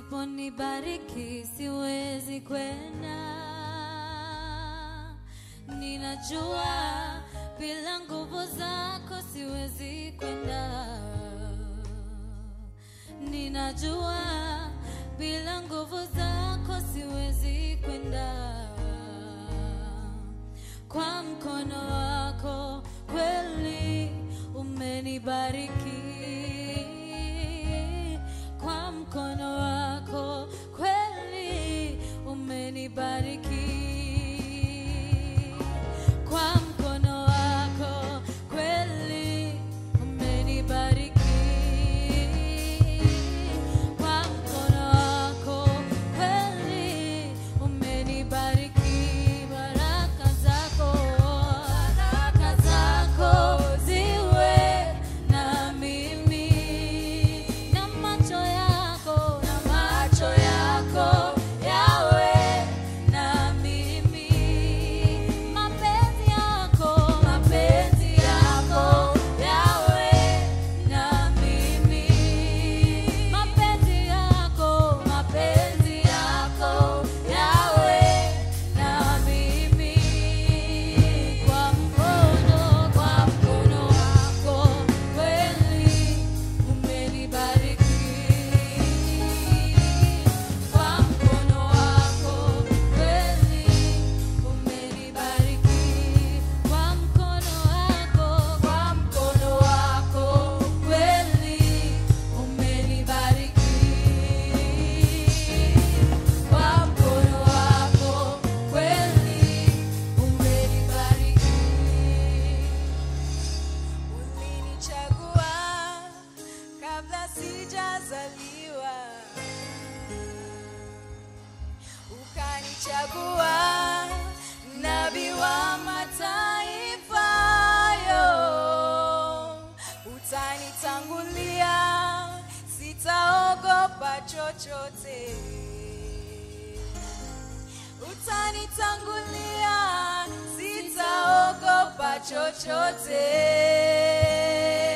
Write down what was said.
usiponibariki siwezi kwenda. Ninajua bila nguvu zako siwezi kwenda. Ninajua bila nguvu zako siwezi kwenda. Kwa mkono wako kweli umenibariki. Kwa mkono wako kweli umenibariki. Kwa mkono wako kweli umenibariki. Kwa mkono wako kweli umenibariki. Baraka zako, baraka zako ziwe na mimi, na macho yako, na macho yako yawe na mimi. Mapenzi yako, mapenzi yako yawe na mimi. Mapenzi yako, mapenzi yako yawe na mimi. Kwa mkono, kwa mkono wako kweli umenibariki. Kwa mkono wako kweli umenibariki. Kwa mkono wako, kwa mkono wako kweli umenibariki. Kwa mkono wako kweli umenibariki. Ulinichagua kabla sijazaliwa, ukanichagua nabii wa mataifa yo, utanitangulia, sitaogopa chochote utanitangulia, sitaogopa chochote.